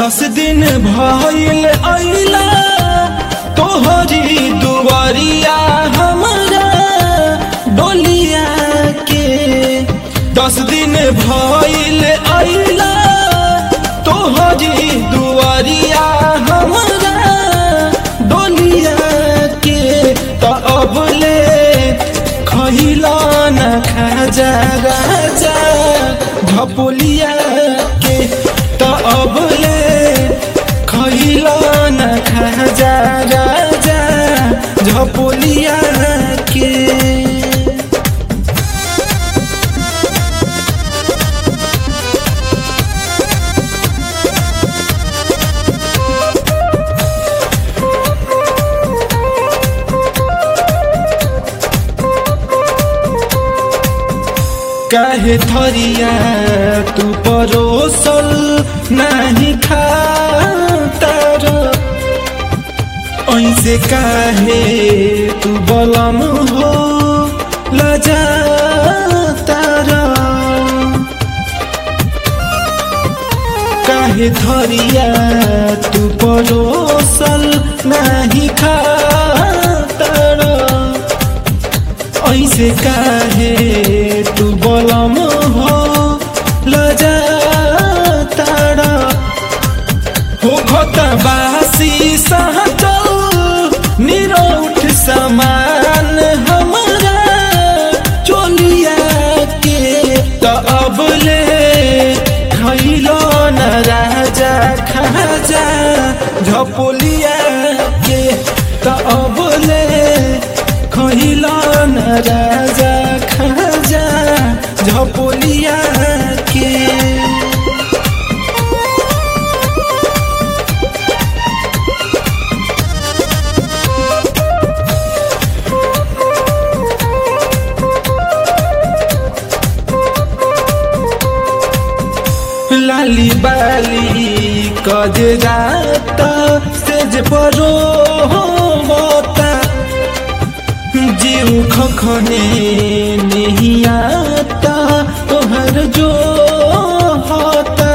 दस दिन भइल अइला तोहरी दुआरिया हमरा डोलिया के दस दिन भइल अइला तोहरी दुआरिया हमरा डोलिया के त अब ले खइला न खाजा राजा झपोलिया के त अब ले खइला न खाजा राजा झपोलिया के काहे थरिया तू परोसल नाही खातर ऐसे काहे तू बलम हो लजा काहे थरिया तू परोसल नाही खातर ऐसे काहे तू बलम हो लजा तारा हो खत बासी सहचल निरौठ समान हमरा चोलिया के त अब ले खैलो न राजा खाजा झपोलिया के त अब ले खैलो न राजा खाजा झपोलिया के लाली बाली कजरात सेज परो होता जीव खखने नहीं आता तोहर जो होता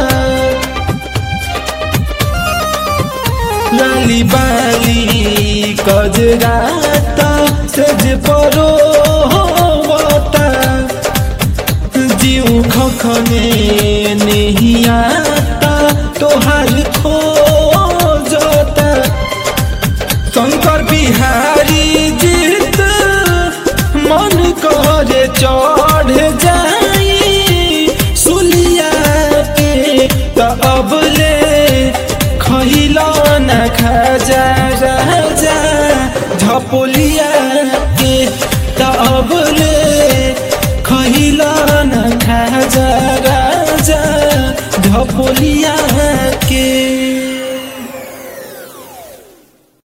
लाली बाली कजरात सेज परो होता जीव खखने नहीं आता तोहार खो जाता शंकर बिहारी जीत मन करे चढ़ जाई सुलिया के त अब ले खइला न खाजा राजा झपोलिया के त अब ले खइला न खाजा राजा झपोलिया